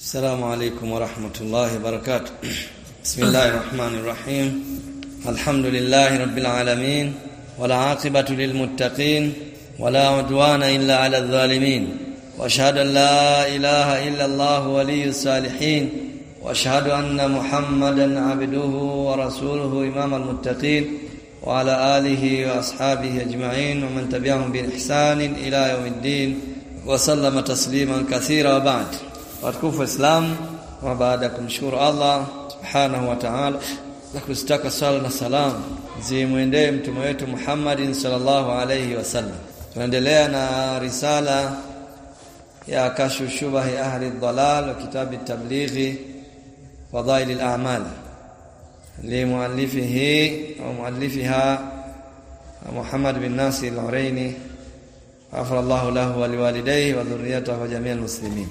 السلام عليكم ورحمة الله وبركاته بسم الله الرحمن الرحيم الحمد لله رب العالمين ولا عاقبة للمتقين ولا عدوان إلا على الظالمين واشهد ان لا اله الا الله ولي الصالحين واشهد ان محمدا عبده ورسوله امام المتقين وعلى اله واصحابه اجمعين ومن تبعهم باحسان الى يوم الدين وسلم تسليما كثيرا وبعد watukufu islam wa baada ya kumshukuru Allah subhanahu wa ta'ala na kustaka sala na salam zimwendee mtume wetu Muhammadin sallallahu alayhi wasallam tunaendelea na risala ya kashu shubahi ahli dhalal wa kitabi tablighi fadail al-a'mal limuallifihi au muallifiha Muhammad bin Nasir al-Uraini غفر الله له ولوالديه وذريته وجميع المسلمين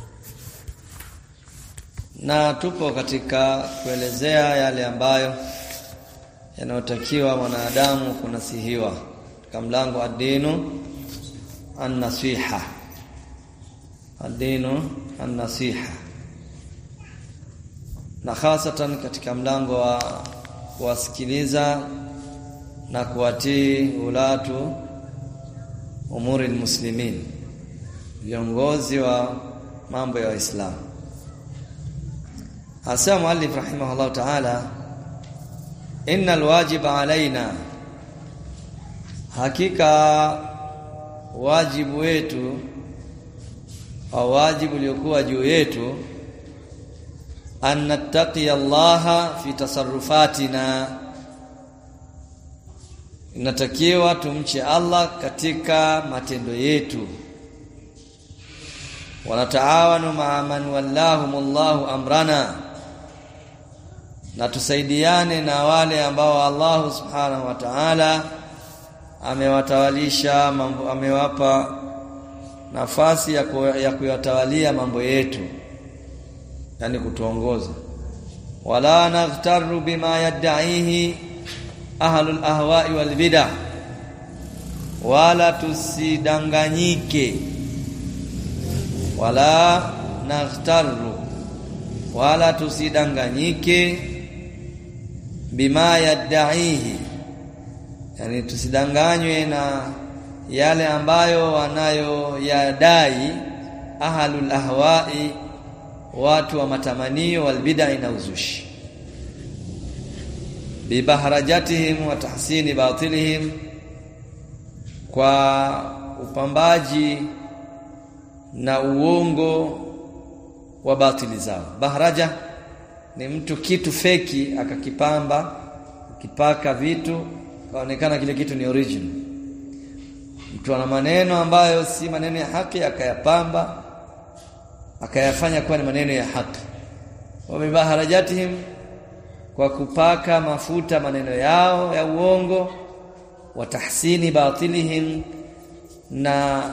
na tupo katika kuelezea yale ambayo yanayotakiwa mwanadamu kunasihiwa katika mlango ad-dinu an-nasiha ad-dinu an-nasiha na hasatan katika mlango wa kuwasikiliza na kuwatii ulatu umuri muslimin viongozi wa mambo ya Waislamu hasa muallif rahimahullah ta'ala innal wajiba alaina hakika wajibu wetu au wajibu uliokuwa juu yetu an nattaqi Allah fi tasarrufatina inatakiwa tumche Allah katika matendo yetu wanataawanu ma'a man wallahumullahu amrana na tusaidiane na wale ambao Allah subhanahu wa ta'ala amewatawalisha mambo amewapa nafasi ya, ku, ya kuyatawalia mambo yetu yani kutuongoza wala naghtaru bima yad'ihi ahlul ahwa'i wal bid'ah wala tusidanganyike wala naghtaru wala tusidanganyike bima yad'ihi yani tusidanganywe na yale ambayo wanayoyadai ahlul ahwa'i watu wa matamanio wal bid'a na uzushi bibaharajatihim wa tahsini batilihim kwa upambaji na uongo wa batili zao baharaja ni mtu kitu feki akakipamba akipaka vitu kaonekana kile kitu ni original mtu ana maneno ambayo si maneno ya haki akayapamba akayafanya kuwa ni maneno ya haki wa bibaharajatihim kwa kupaka mafuta maneno yao ya uongo wa tahsini batilihim na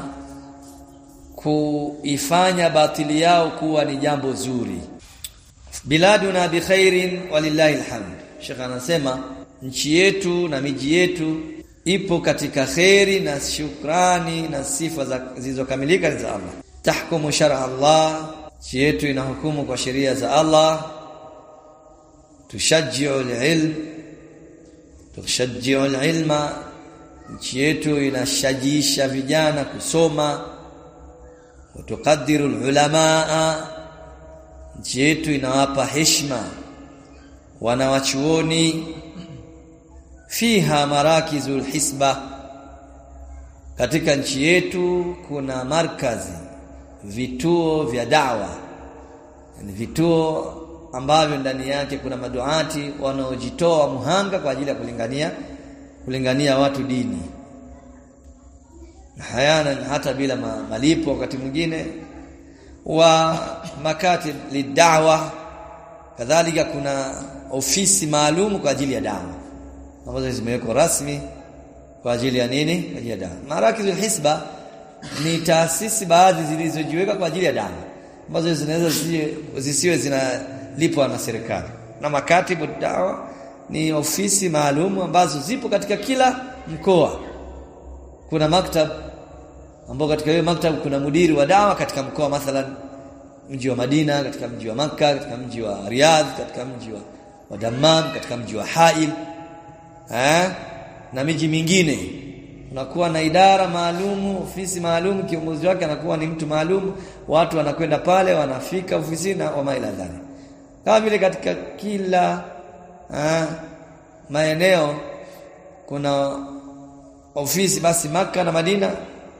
kuifanya batili yao kuwa ni jambo zuri biladuna bikhairin walillahi alhamd Sheikh anasema nchi yetu na miji yetu ipo katika khairi na shukrani na sifa zilizokamilika za Allah tahkumu shar'a Allah nchi yetu inahukumu kwa sheria za Allah tushajji'u al-ilm tushajji'u al-ilma nchi yetu inashajisha vijana kusoma tukadiru ulamaa nchi yetu inawapa heshima wanawachuoni fiha marakizul hisba katika nchi yetu kuna markazi vituo vya dawa yani vituo ambavyo ndani yake kuna maduati wanaojitoa muhanga kwa ajili ya kulingania kulingania watu dini hayana hata bila malipo wakati mwingine wa makatib lidawa kadhalika kuna ofisi maalum kwa ajili ya dawa ambazo zimewekwa rasmi kwa ajili ya nini kwa ajili ya dawa marakizul hisba ni taasisi baadhi zilizojiweka kwa ajili ya dawa ambazo zinaweza zisiwe zinalipwa na serikali na makatibu dawa ni ofisi maalum ambazo zipo katika kila mkoa kuna maktab ambao katika hiyo maktab kuna mudiri wa dawa katika mkoa mathalan mji wa Madina katika mji wa Makka katika mji wa Riyadh katika mji wa, wa Dammam katika mji wa Hail eh na miji mingine unakuwa na idara maalumu ofisi maalumu kiongozi wake anakuwa ni mtu maalum watu wanakwenda pale wanafika ofisini na wa maila dhali kama vile katika kila eh, maeneo kuna ofisi basi maka na Madina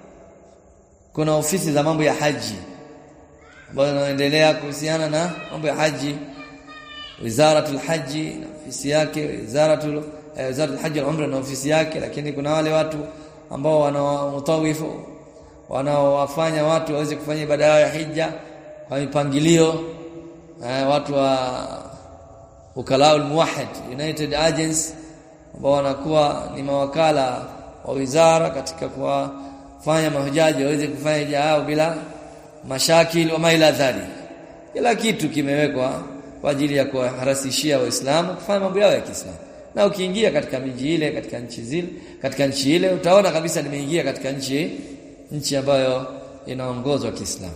kuna ofisi za mambo ya haji ambazo zinaendelea kuhusiana na mambo ya haji wizaratul haji na ofisi yake wizaratul eh, wizaratul haji al-umra na ofisi yake lakini kuna wale watu ambao wanaomutawifu wanaowafanya watu waweze kufanya ibada yao ya hija kwa mipangilio eh, watu wa ukalaul muwahhid united agents ambao wanakuwa ni mawakala wa wizara katika kuwafanya mahujaji waweze kufanya hija yao bila mashakil wa maila dhali kila kitu kimewekwa kwa ajili ya kuwarahisishia waislamu kufanya mambo yao ya Kiislamu na ukiingia katika miji ile katika nchi zile katika nchi ile utaona kabisa nimeingia katika nchi nchi ambayo inaongozwa Kiislamu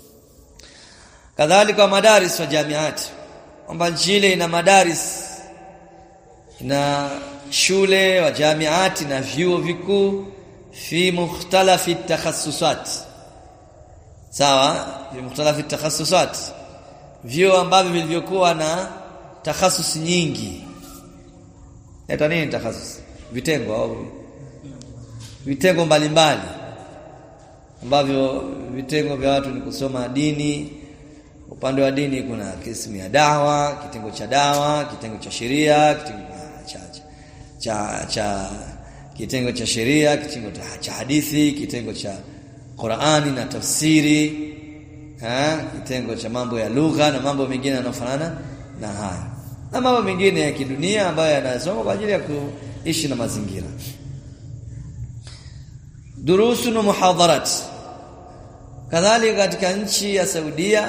kadhalika madaris wa jamiati kwamba nchi ile ina madaris ina shule wa jamiati na vyuo vikuu fi mukhtalafi takhasusat sawa fi mukhtalafi takhasusat vyuo ambavyo vilivyokuwa na takhasus nyingi Eta nini takhasus? Vitengo au vitengo mbalimbali ambavyo vitengo vya watu ni kusoma dini. Upande wa dini kuna kismu ya dawa, kitengo cha dawa, kitengo cha sheria, kitengo cha cha cha kitengo cha sheria, kitengo cha hadithi, kitengo cha Qur'ani na tafsiri, ha, kitengo cha mambo ya lugha na mambo mengine yanayofanana na haya na mambo mengine ya kidunia ambayo yanasoma kwa ajili ya kuishi na mazingira durusu na muhadharat kadhalika katika nchi ya Saudia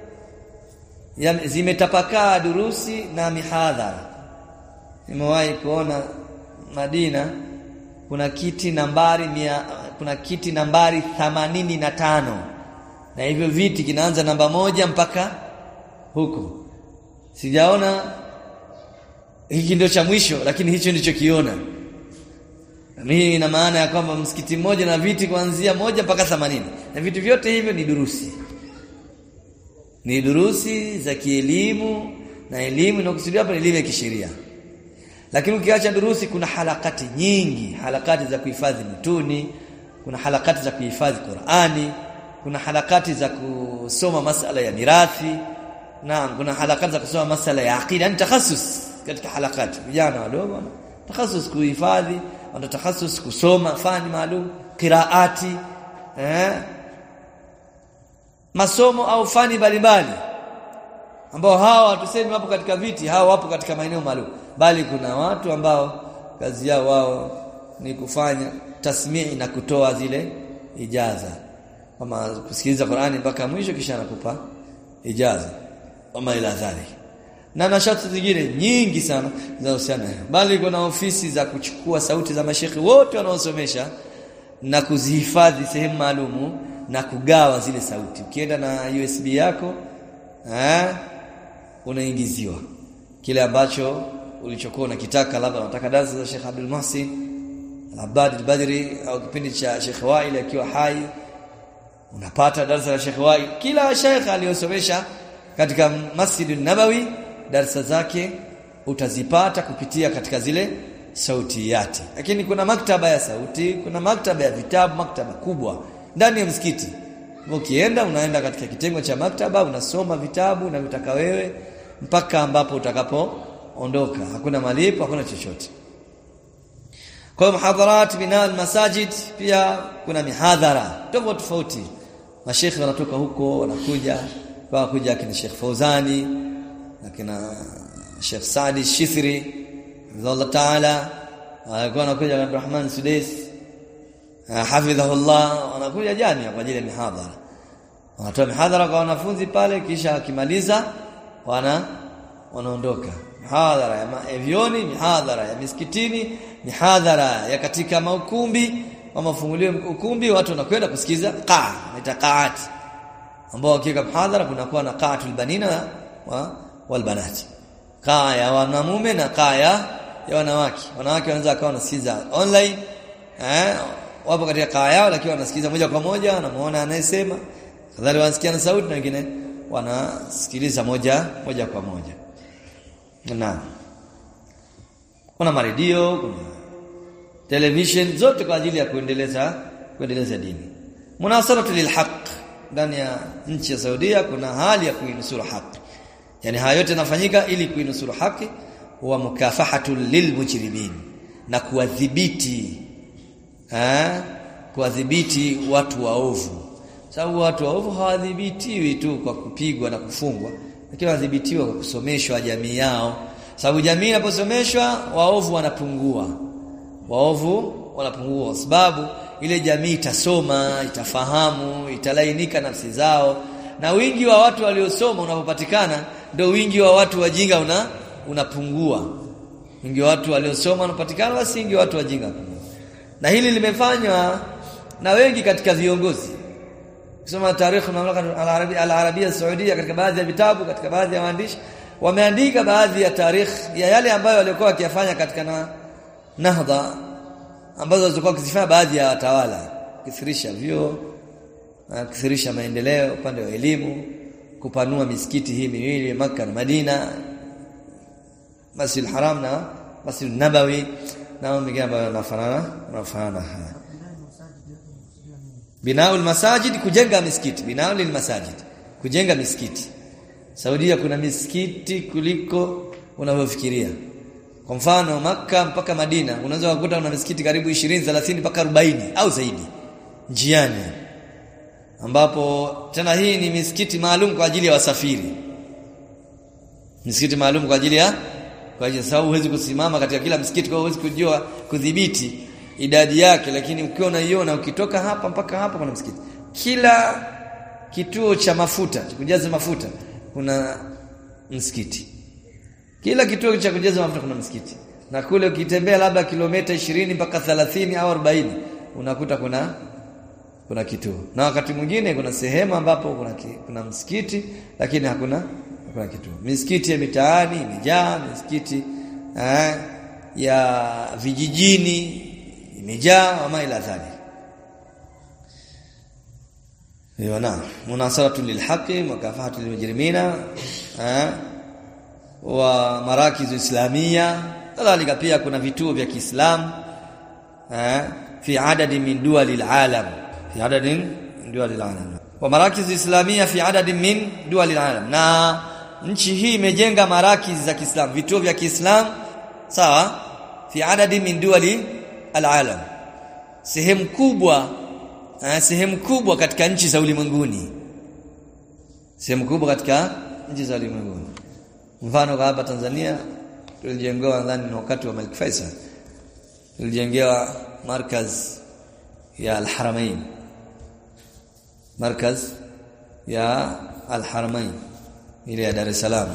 zimetapakaa durusi na mihadhara nimewahi kuona Madina kuna kiti nambari mia, kuna kiti nambari themanini na tano na hivyo viti kinaanza namba moja mpaka huko sijaona hiki ndio cha mwisho lakini hicho ndicho kiona hii ina maana ya kwamba msikiti mmoja na viti kuanzia moja mpaka 80 na vitu vyote hivyo ni durusi ni durusi za kielimu na elimu inakusudiwa hapa ni elimu ya kisheria lakini ukiacha durusi kuna halakati nyingi halakati za kuhifadhi mituni kuna halakati za kuhifadhi Qur'ani kuna halakati za kusoma masala ya mirathi na kuna halakati za kusoma masala ya aqida yani takhasus katika halakati vijana wadogo takhasus kuhifadhi wana takhasus kusoma fani maalum qiraati eh masomo au fani mbalimbali ambao hawa tuseme wapo katika viti hawa wapo katika maeneo maalum bali kuna watu ambao kazi yao wao ni kufanya tasmii na kutoa zile ijaza kama kusikiliza Qur'ani mpaka mwisho kisha anakupa ijaza kama ila dhalik na nashati zingine nyingi sana zinahusiana bali kuna ofisi za kuchukua sauti za mashekhi wote wanaosomesha na kuzihifadhi sehemu maalumu na kugawa zile sauti ukienda na USB yako eh unaingiziwa kile ambacho ulichokuwa unakitaka labda unataka darasa za Sheikh Abdul Muhsin Al-Abbad al-Badri au kipindi cha Sheikh Wail akiwa hai unapata darasa la Sheikh Wail kila sheikh aliyosomesha katika Masjid nabawi darasa zake utazipata kupitia katika zile sautiyati lakini kuna maktaba ya sauti kuna maktaba ya vitabu maktaba kubwa ndani ya msikiti ukienda unaenda katika kitengo cha maktaba unasoma vitabu na vitaka wewe mpaka ambapo utakapoondoka hakuna malipo hakuna chochote kwa muhadharat binal masajid pia kuna mihadhara tofauti tofauti mashekhi wanatoka huko wanakuja kwa kuja kina Sheikh Fauzani na kina Sheikh Saadi Shithri Allah Taala alikuwa anakuja Abdurrahman Sudais hafidhahullah wanakuja jamia kwa ajili ya mihadhara wanatoa mihadhara kwa wanafunzi pale kisha akimaliza wana wanaondoka mihadhara ya maevioni mihadhara ya misikitini mihadhara ya katika maukumbi wa mafungulio ukumbi watu wanakwenda kusikiza qaa itaaqaat ambao wakiweka mhadhara kunakuwa na qaatul banina wa wal banati kaa ya wanamume na kaa ya wanawake wanawake wanaweza akawa wanasikiza online eh wapo katika kaa yao lakini wanasikiza moja kwa moja wanamuona anayesema kadhalika wanasikia na sauti na wengine wanasikiliza moja moja kwa moja na kuna maredio kuna television zote kwa ajili ya kuendeleza kuendeleza dini munasaratu lilhaq ndani ya nchi ya Saudia kuna hali ya kuinusuru haki yani haya yote yanafanyika ili kuinusuru haki wa mukafahatu lilmujrimin na kuwadhibiti eh kuwadhibiti watu waovu sababu watu waovu hawadhibitiwi tu kwa kupigwa na kufungwa lakini wadhibitiwa kwa kusomeshwa jamii yao sababu jamii inaposomeshwa waovu wanapungua waovu wanapungua sababu ile jamii itasoma itafahamu italainika nafsi zao na wingi wa watu waliosoma unapopatikana ndio wingi wa watu wajinga una unapungua wingi wa watu waliosoma unapatikana basi wingi wa watu wajinga na hili limefanywa na wengi katika viongozi kusoma tarikhi mamlaka al-arabia al-arabia saudia katika baadhi ya vitabu katika baadhi ya waandishi wameandika baadhi ya tarikhi ya yale ambayo walikuwa wakiyafanya katika na nahdha ambazo zilikuwa kuzifanya baadhi ya watawala kithirisha vyo kithirisha maendeleo upande wa elimu kupanua misikiti hii miwili maka na Madina Masjid Haram na Masjid Nabawi na mengine ambayo yanafanana yanafanana haya Binaul masajid kujenga misikiti binaul masajid kujenga misikiti Saudia kuna misikiti kuliko unavyofikiria kwa mfano maka mpaka Madina unaweza kukuta una misikiti karibu 20 30 mpaka 40 au zaidi njiani ambapo tena hii ni misikiti maalum kwa ajili ya wasafiri misikiti maalum kwa ajili ya kwa ajili sababu huwezi kusimama katika kila msikiti kwa huwezi kujua kudhibiti idadi yake lakini ukiwa unaiona ukitoka hapa mpaka hapa kuna msikiti kila kituo cha mafuta cha kujaza mafuta kuna msikiti kila kituo cha kujaza mafuta kuna msikiti na kule ukitembea labda kilomita 20 mpaka 30 au 40 unakuta kuna kuna kituo na wakati mwingine kuna sehemu ambapo kuna kuna msikiti lakini hakuna hakuna kituo misikiti ya mitaani imejaa misikiti eh, ya vijijini imejaa ama ila dhalik Yona munasaratu lilhaqi makafahatu lilmujrimina eh wa marakizu islamia kadhalika pia kuna vituo vya Kiislamu eh fi adadi min duwalil alam fi adadin min duwalil alam wa marakizu islamia fi adadin min duwalil alam na nchi hii imejenga marakizi za Kiislamu vituo vya Kiislamu sawa fi adadi min duwali alalam sehemu kubwa eh, sehemu kubwa katika nchi za ulimwenguni sehemu kubwa katika nchi za ulimwenguni mfano hapa Tanzania tulijengewa nadhani wakati wa Malik Faisal tulijengewa markaz ya Al-Haramain markaz ya Al-Haramain ile ya Dar es Salaam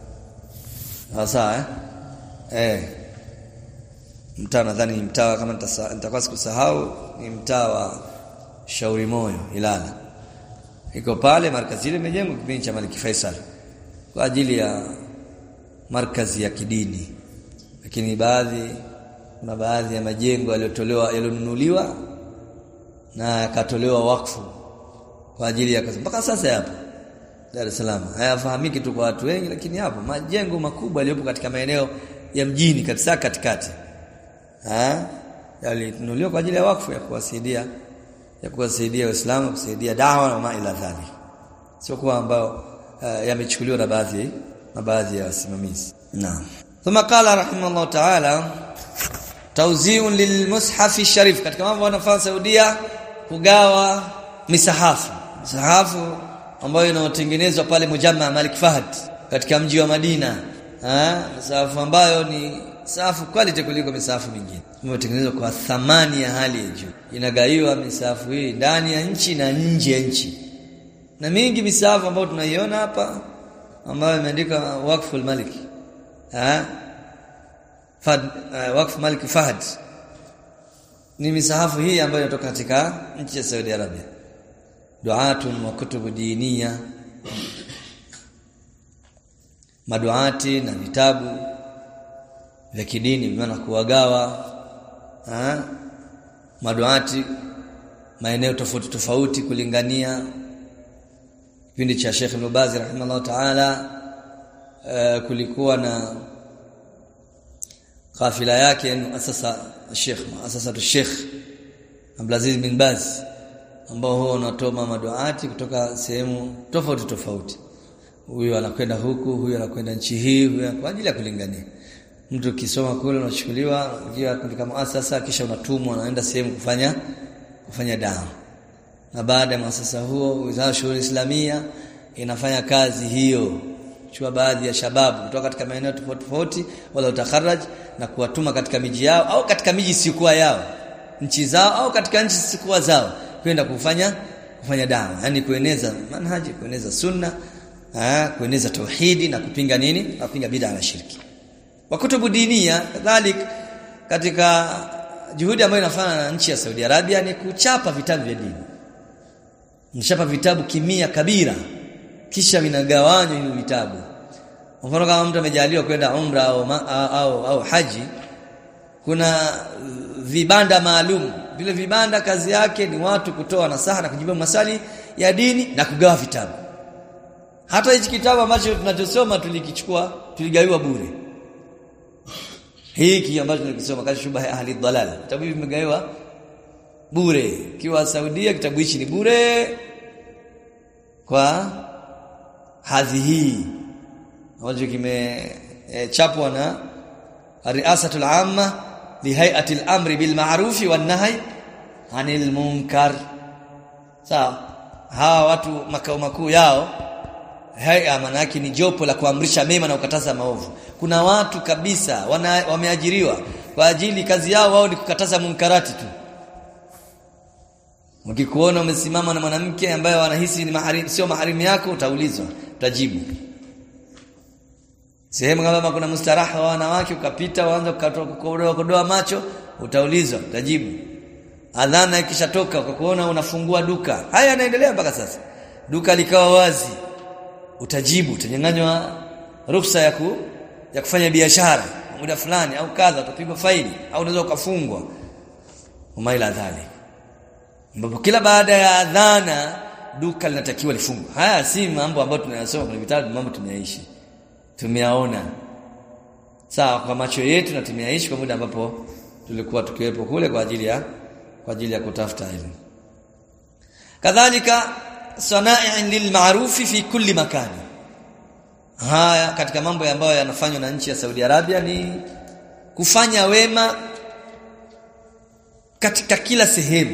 sasa eh eh mtaa nadhani ni mtaa kama nitakuwa sikusahau ni mtaa wa Shauri Moyo Ilala iko pale markazi ile imejengwa kipindi cha Malik Faisal kwa ajili ya markazi ya kidini lakini baadhi kuna baadhi ya majengo yaliyotolewa yalionunuliwa na yakatolewa wakfu kwa ajili ya kazi mpaka sasa yapo Dar es Salaam hayafahamiki tu kwa watu wengi lakini hapo majengo makubwa yaliyopo katika maeneo ya mjini kabisa katikati eh yalinunuliwa kwa ajili ya wakfu ya kuwasaidia ya kuwasaidia Waislamu kusaidia dawa na ma ila dhali sio kwa ambao uh, yamechukuliwa na baadhi na baadhi ya wasimamizi naam thumma qala rahimahullah ta'ala tawzi'un lilmushaf sharif katika mambo wanafanya Saudia kugawa misahafu misahafu ambayo inayotengenezwa pale Mujamma Malik Fahad katika mji wa Madina eh misahafu ambayo ni safu quality kuliko misafu mingine imetengenezwa kwa thamani ya hali ya juu inagaiwa misafu hii ndani ya nchi na nje ya nchi na mingi misafu ambayo tunaiona hapa ambayo imeandikwa Waqf al-Malik eh Fad uh, Waqf Malik Fahad ni misahafu hii ambayo inatoka katika nchi ya Saudi Arabia duatun wa kutubu diniya maduati na vitabu vya kidini maana kuwagawa ha? maduati maeneo tofauti tofauti kulingania kipindi cha Sheikh Ibn Baz rahimahullah ta'ala uh, kulikuwa na kafila yake muasasa Sheikh muasasa Sheikh Abdulaziz bin Baz ambao huwa unatoa maduati kutoka sehemu tofauti tofauti huyu anakwenda huku huyu anakwenda nchi hii huyu kwa ajili ya kulingania mtu ukisoma kule unachukuliwa via katika muasasa kisha unatumwa unaenda sehemu kufanya kufanya dawa na baada ya muasasa huo wizara shughuli islamia inafanya kazi hiyo chua baadhi ya shababu kutoka katika maeneo tofauti tofauti wala utakharaj na kuwatuma katika miji yao au katika miji sikuwa yao nchi zao au katika nchi sikuwa zao kwenda kufanya kufanya dawa yani kueneza manhaji kueneza sunna aa, kueneza tauhidi na kupinga nini na kupinga bid'a na shirki wa kutubu dinia kadhalik katika juhudi ambayo inafanya na nchi ya Saudi Arabia ni kuchapa vitabu vya dini mchapa vitabu kimia kabira kisha vinagawanywa hivi vitabu mfano kama mtu amejaliwa kwenda umra au, ma, au, au haji kuna vibanda maalum vile vibanda kazi yake ni watu kutoa nasaha na kujibu maswali ya dini na kugawa vitabu hata hichi kitabu ambacho tunachosoma tulikichukua tuligawiwa bure hiki ambacho tunakisoma kazi shubha ahli dhalal kitabu hivi vimegawiwa bure kiwa Saudia kitabu hichi ni bure kwa hadhi hii ambacho kimechapwa e, na riasatul amma li hay'ati al-amri bil ma'ruf wan nahy 'anil munkar sawa hawa watu makao makuu yao haya maana yake ni jopo la kuamrisha mema na kukataza maovu kuna watu kabisa wana, wameajiriwa kwa ajili kazi yao wao ni kukataza munkarati tu ukikuona umesimama na mwanamke ambaye wanahisi ni maharimu sio maharimu yako utaulizwa utajibu sehemu kama kuna mustaraha wa wanawake ukapita waanza kukodoa kodoa macho utaulizwa utajibu adhana ikishatoka ukakuona unafungua duka haya yanaendelea mpaka sasa duka likawa wazi utajibu utanyang'anywa ruhusa ya ku, ya kufanya biashara muda fulani au kadha utapigwa faini au unaweza ukafungwa umaila dhali ambapo kila baada ya adhana duka linatakiwa lifungwe haya si mambo ambayo tunayasoma kwenye vitabu mambo tunayaishi tumeyaona sawa kwa macho yetu na tumeyaishi kwa muda ambapo tulikuwa tukiwepo kule kwa ajili ya kwa ajili ya kutafuta elimu kadhalika sana'in lilma'rufi fi kulli makani haya katika mambo ambayo yanafanywa na nchi ya Saudi Arabia ni kufanya wema katika kila sehemu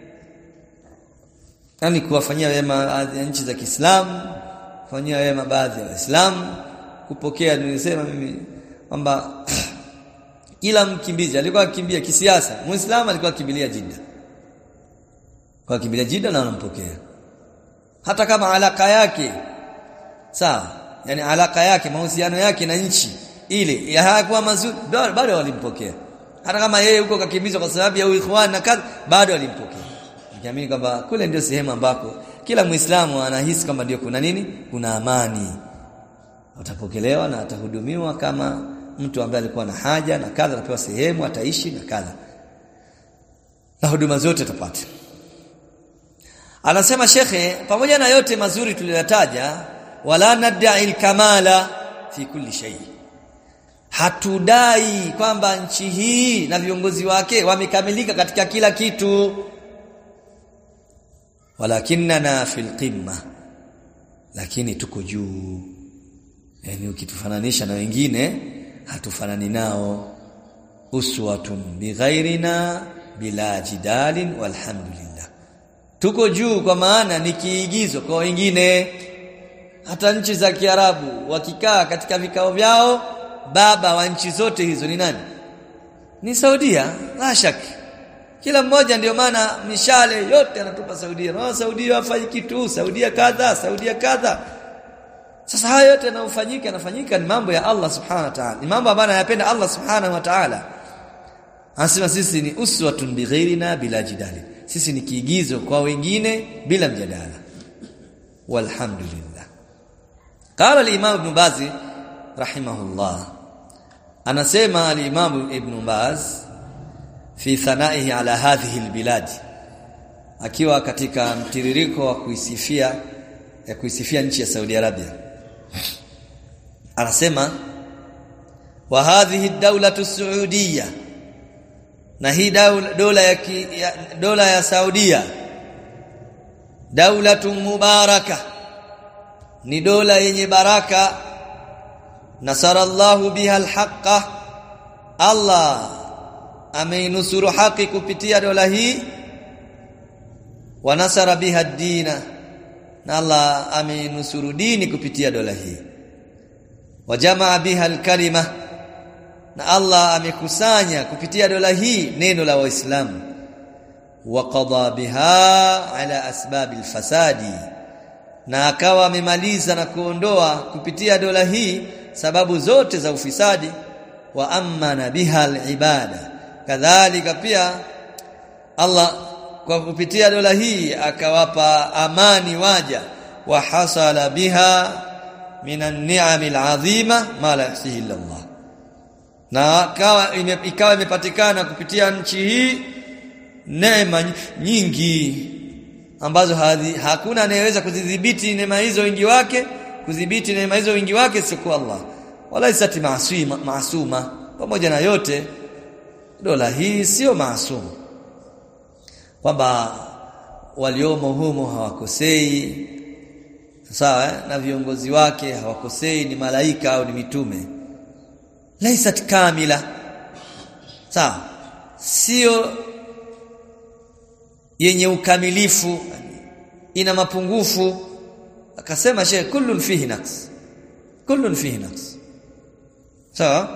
yani kuwafanyia wema baadhi ya nchi za Kiislamu kufanyia wema baadhi ya Waislamu kupokea nilisema mimi kwamba kila mkimbizi alikuwa akimbia kisiasa muislamu alikuwa akimbilia Jeddah kwa akimbilia Jeddah na wanampokea hata kama alaka yake sawa yani alaka yake mahusiano yake na nchi ile hayakuwa mazuri bado walimpokea hata kama yeye huko kakimbizwa kwa sababu ya uikhwan na kadha bado walimpokea nikiamini kwamba kule ndio sehemu ambako kila muislamu anahisi kwamba ndio kuna nini kuna amani atapokelewa na atahudumiwa kama mtu ambaye alikuwa na haja na kadha anapewa sehemu ataishi na kadha na huduma zote atapata anasema shekhe pamoja na yote mazuri tuliyotaja wala nadai kamala fi kulli shay hatudai kwamba nchi hii na viongozi wake wamekamilika katika kila kitu walakinna fil qimma lakini tuko juu yani ukitufananisha na wengine hatufanani nao uswatun bighairina bila jidalin walhamdulillah tuko juu kwa maana ni kiigizo kwa wengine hata nchi za Kiarabu wakikaa katika vikao vyao baba wa nchi zote hizo ni nani ni Saudia la shaka kila mmoja ndio maana mishale yote anatupa Saudia na Saudia hafanyi kitu Saudia kadha Saudia kadha sasa haya yote yanayofanyika yanafanyika ni mambo ya Allah subhanahu wa ta'ala ni mambo ambayo anayapenda Allah subhanahu wa ta'ala anasema sisi ni uswatun bighairina bila jidali sisi ni kiigizo kwa wengine bila mjadala walhamdulillah qala al-imam ibn baz rahimahullah anasema al-imam ibn baz fi thanaihi ala hadhihi albilad akiwa katika mtiririko wa kuisifia ya kuisifia nchi ya Saudi Arabia anasema wa hadhihi dawlatu saudiya na hii dola ya, ya dola ya Saudia daulatu mubaraka ni dola yenye baraka nasarallahu biha alhaqa Allah ameinusuru haki kupitia dola hii wa nasara biha dina na Allah ameinusuru dini kupitia dola hii wa jamaa biha alkalima na Allah amekusanya kupitia dola hii neno la waislamu wa qada biha ala asbab alfasadi na akawa amemaliza na kuondoa kupitia dola hii sababu zote za ufisadi wa amana biha alibada kadhalika pia Allah kwa kupitia dola hii akawapa amani waja wa hasala biha minan ni'amil azima ma la yahsihi illa Allah na akawa ikawa imepatikana kupitia nchi hii neema nyingi ambazo hadhi, hakuna anayeweza kuzidhibiti neema hizo wingi wake kudhibiti neema hizo wingi wake sikuwa Allah wala isati maasuma maasuma pamoja na yote dola hii sio maasuma kwamba waliomo humo hawakosei sawa eh? na viongozi wake hawakosei ni malaika au ni mitume laisat kamila sawa sio yenye ukamilifu ina mapungufu akasema sheikh kullun fihi naqs kullun fihi naqs sawa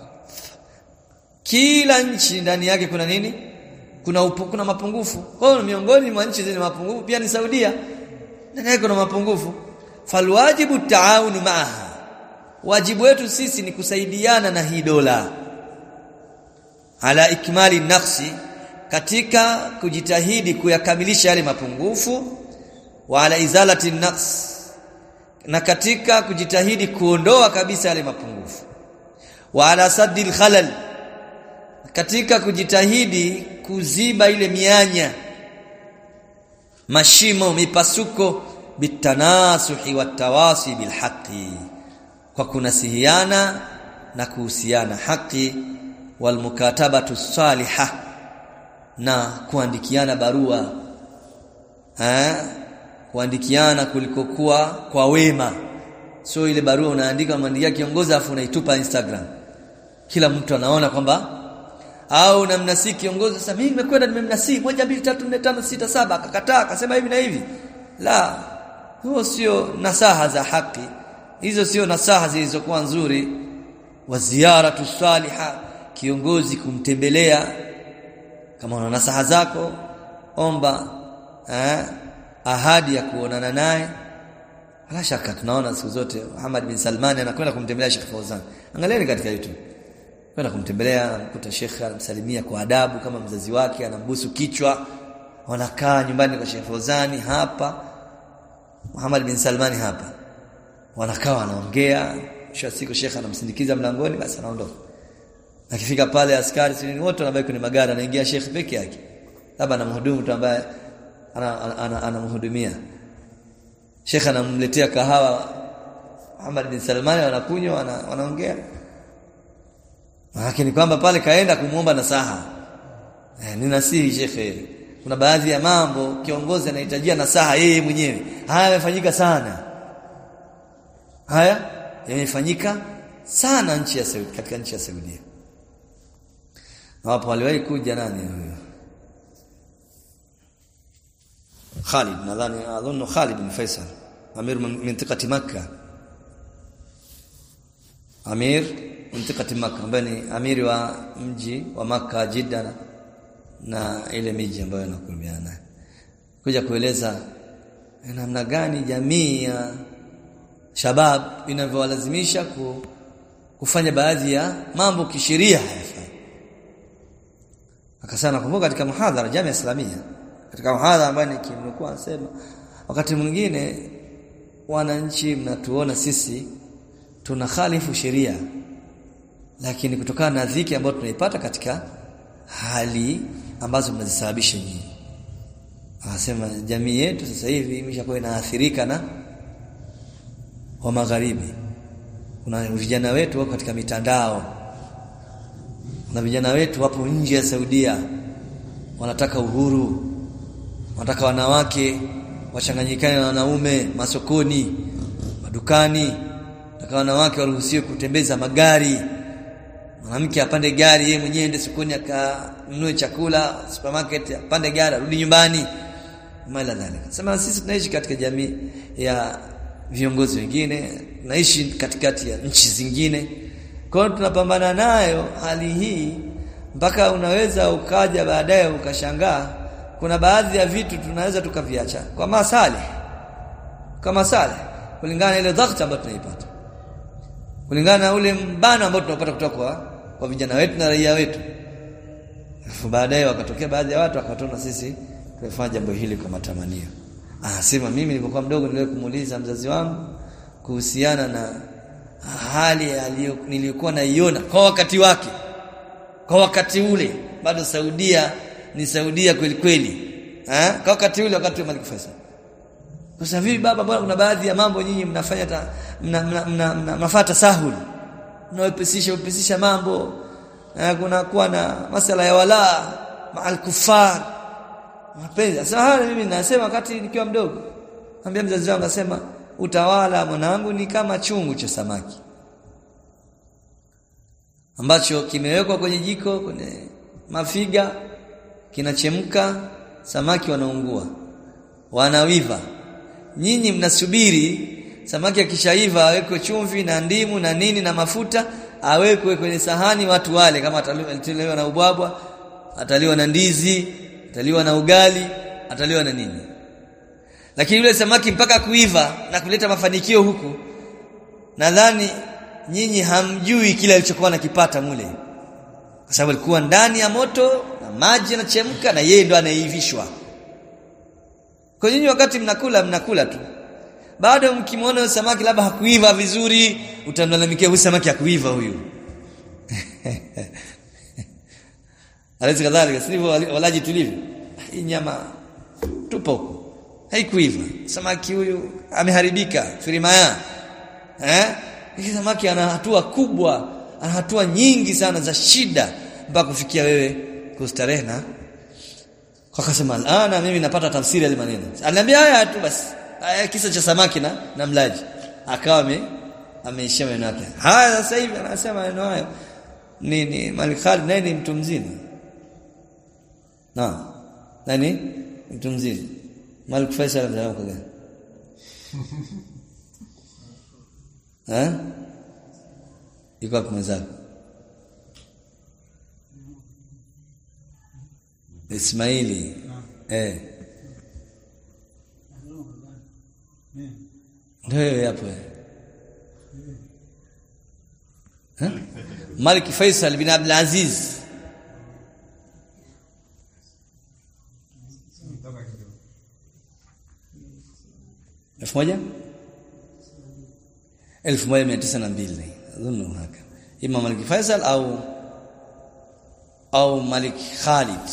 kila nchi ndani yake kuna nini kuna upu, kuna mapungufu kwa hiyo miongoni mwa nchi zenye mapungufu pia ni Saudia ndani yake kuna mapungufu falwajibu taawunu maaha wajibu wetu sisi ni kusaidiana na hii dola ala ikmali nafsi katika kujitahidi kuyakamilisha yale mapungufu wa ala izalati naqs na katika kujitahidi kuondoa kabisa yale mapungufu wa ala saddil khalal katika kujitahidi kuziba ile mianya mashimo mipasuko bitanasuhi watawasi bilhaqi kwa kunasihiana na kuhusiana haki walmukatabatu salihah na kuandikiana barua eh kuandikiana kulikokuwa kwa wema sio ile barua unaandika mwandikia kiongozi afu unaitupa Instagram kila mtu anaona kwamba au unamnasii kiongozi sasa mimi nimekwenda nimemnasii moja mbili tatu nne tano sita saba akakataa akasema hivi na hivi la huo sio nasaha za haki hizo sio nasaha zilizokuwa nzuri wa ziyaratu saliha kiongozi kumtembelea kama una nasaha zako omba eh, ahadi ya kuonana naye bila shaka tunaona siku zote Muhammad bin Salman anakwenda kumtembelea Sheikh Fauzan angalieni katika YouTube kwenda kumtembelea anakuta Sheikh anamsalimia kwa adabu kama mzazi wake anambusu kichwa wanakaa nyumbani kwa Sheikh Fauzani hapa Muhammad bin Salman hapa wanakaa wanaongea kisha siku Sheikh anamsindikiza mlangoni basi anaondoka akifika pale askari sini wote wanabaki kwenye magari anaingia Sheikh peke yake labda anamhudumu tu ambaye anamhudumia ana, ana, ana Sheikh anamletea kahawa Muhammad bin Salman wanakunywa wanaongea lakini kwamba pale kaenda kumuomba nasaha eh, ni nasihi Sheikh kuna baadhi ya mambo kiongozi anahitajia nasaha yeye mwenyewe haya yamefanyika sana haya yamefanyika sana nchi ya Saudi katika nchi ya Saudi hapo aliwahi kuja nani huyo Khalid nadhani adhunnu Khalid bin Faisal amir mintikati Makkah amir mintikati Makkah ambaye ni amiri wa mji wa Makkah Jeddah na ile miji ambayo inakurubiana kuja kueleza namna gani jamii ya shabab inavyowalazimisha ku, kufanya baadhi ya mambo kisheria hayafai akasema nakumbuka katika muhadhara jamii islamia katika mhadhara ambayo nikimekuwa nasema wakati mwingine wananchi mnatuona sisi tuna khalifu sheria lakini kutokana na dhiki ambayo tunaipata katika hali ambazo mnazisababisha nyinyi anasema jamii yetu sasa hivi imeshakuwa inaathirika na wa magharibi kuna vijana wetu wako katika mitandao na vijana wetu wapo nje ya Saudia wanataka uhuru wanataka wanawake wachanganyikane na wanaume masokoni madukani nataka wanawake waruhusiwe kutembeza magari mwanamke apande gari yeye mwenyewe ende sokoni akanunue chakula supermarket apande gari arudi nyumbani mala dhalika sema sisi tunaishi katika jamii ya viongozi wengine tunaishi katikati ya nchi zingine kwa hiyo tunapambana nayo hali hii mpaka unaweza ukaja baadaye ukashangaa kuna baadhi ya vitu tunaweza tukaviacha kwa masale kwa masale kulingana na ile dhakta ambayo tunaipata kulingana na ule mbano ambao tunapata kutoka kwa, kwa vijana wetu na raia wetu Alafu baadaye wakatokea baadhi ya watu wakatona sisi tumefanya jambo hili kwa matamanio anasema mimi nilipokuwa mdogo niliwahi kumuuliza mzazi wangu kuhusiana na hali aliyo nilikuwa naiona kwa wakati wake kwa wakati ule bado Saudia ni Saudia kweli kweli eh kwa wakati ule wakati wa Malik Faisal kwa sababu hivi baba bwana kuna baadhi ya mambo nyinyi mnafanya ta, mna, mna, mna, mna mafata sahul mnawepesisha upesisha mambo eh, kuna kuwa na masala ya wala maal kufar mapenzi sasa haya mimi nasema wakati nikiwa mdogo ambia mzazi wangu asema utawala mwanangu ni kama chungu cha samaki ambacho kimewekwa kwenye jiko kwenye mafiga kinachemka samaki wanaungua wanawiva nyinyi mnasubiri samaki akishaiva awekwe chumvi na ndimu na nini na mafuta awekwe kwenye sahani watu wale kama ataliwa na ubwabwa ataliwa na ndizi ataliwa na ugali ataliwa na nini lakini yule samaki mpaka kuiva na kuleta mafanikio huku nadhani nyinyi hamjui kile alichokuwa nakipata mule kwa sababu alikuwa ndani ya moto na maji yanachemka na yeye ndo anaivishwa kwa nyinyi wakati mnakula mnakula tu bado mkimwona huyo samaki labda hakuiva vizuri utamlalamikia huyu samaki hakuiva huyu Alezi kadhalika sivyo walaji tulivyo hii nyama tupo haikuiva samaki huyu ameharibika firimaya eh hii samaki ana hatua kubwa ana hatua nyingi sana za shida mpaka kufikia wewe kustarehe na kwa kasema ana mimi napata tafsiri ya maneno aliniambia haya tu basi haya kisa cha samaki na na mlaji akawa ame ameishia maneno yake haya sasa hivi anasema maneno hayo ni ni Malik Khalid naye ni mtu mzima na nani mtu mzima Malik Faisal mzao kwa gani eh iko kwa mwenzako Ismaili eh ndio hapo eh Malik Faisal bin Abdul Aziz elfu moja elfu moja mia tisa na mbili adhunnu haka ima Malik Faisal au au Malik Khalid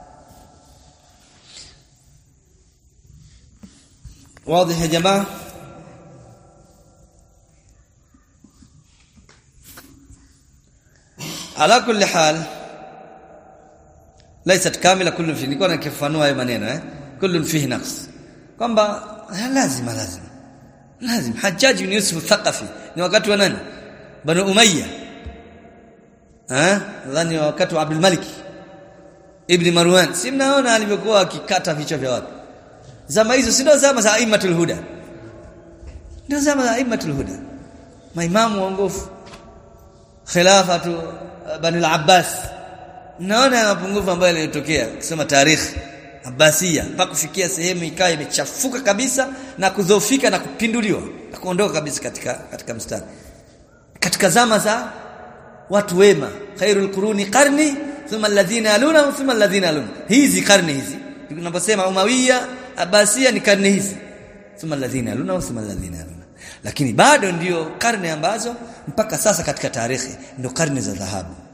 واضح يا جماعه ala kulli hal laysat kamila kullu fi nilikuwa nikifanua hayo maneno eh kullu fihi naqs kwamba lazima lazima lazim Hajjaj bin Yusuf Thaqafi ni wakati wa nani Banu Umayya eh nadhani wakati wa Abdul Malik Ibn Marwan si mnaona alivyokuwa akikata vichwa vya watu zama hizo si ndio zama za Aimatul Huda ndio zama za Aimatul Huda maimamu waongofu khilafatu Bani al-Abbas naona mapungufu ambayo yalitokea kusema tarikhi Abbasiya mpaka kufikia sehemu ikawa imechafuka kabisa na kudhoofika na kupinduliwa na kuondoka kabisa katika katika mstari katika zama za watu wema khairul quruni qarni thumma alladhina yaluna thumma alladhina yaluna hizi karne hizi tunaposema umawiya abasia ni karne hizi thumma alladhina yaluna wa thumma alladhina yaluna lakini bado ndio karne ambazo mpaka sasa katika tarehe ndio karne za dhahabu